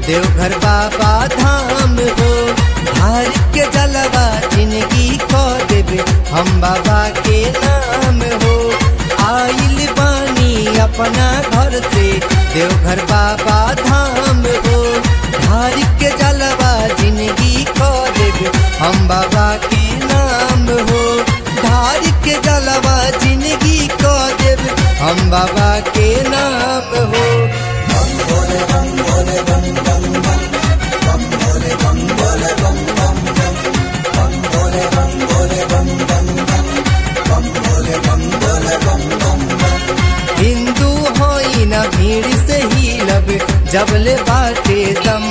देवघर बाबा धाम हो धार के जलवा जिंदगी खो देवे हम बाबा के नाम हो आइल बानी अपना घर से देवघर बाबा धाम हो धार के जलवा जिंदगी खो देवे हम बाबा के नाम हो धार के जलवा जिंदगी खो देवे हम बाबा के नाम हो हिंदू होई न भीड़ से ही लब जबले बाटे दम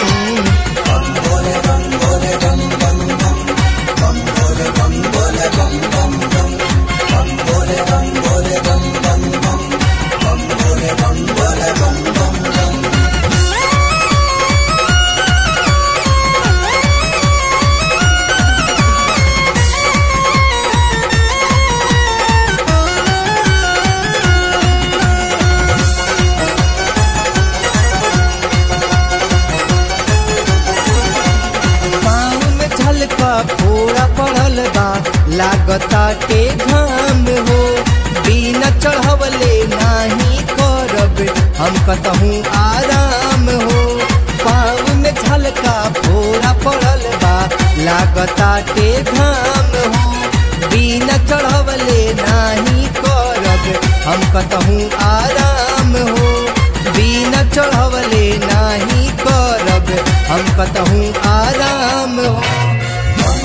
पाँव में झलका फोड़ा पड़ल बा लागता के घाम हो बिना चढ़वले नाही करब हम कतहूँ आराम हो पाँव में झलका फोड़ा पड़ल बा लागता के घाम हो बिना चढ़वले नाही करब हम कतहूँ आराम हो बिना चढ़वले नाही करब हम कतहूँ आराम हो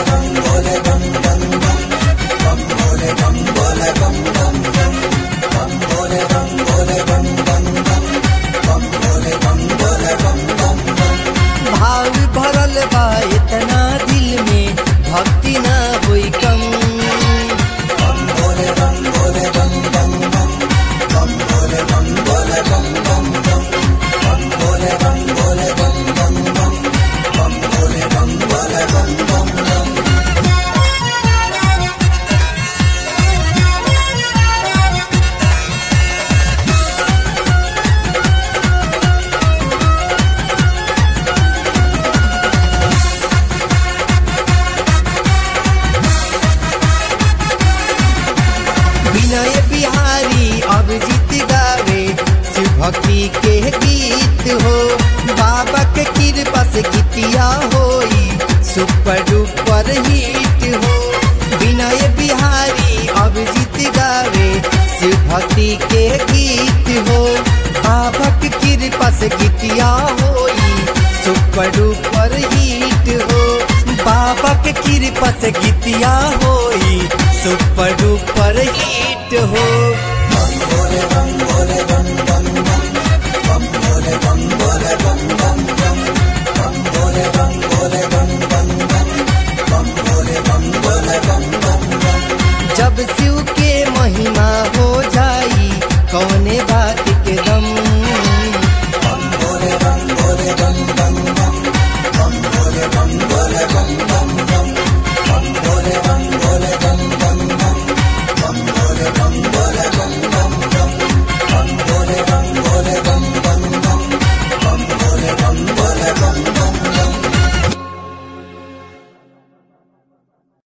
भाव भरल बा इतना दिल में भक्ति ना होई कम विनय बिहारी अभिजीत गावे शिव भक्ति के गीत हो बाबा के कृपा से गीतिया होई सुपर डुपर हिट हो विनय बिहारी अभिजीत गावे शिव भक्ति के गीत हो बाबा के कृपा से गीतिया होई सुपर डुपर हिट हो बाबा के कृपा से गीतिया होई सुपर डुपर हिट हो जब शिव के महिमा हो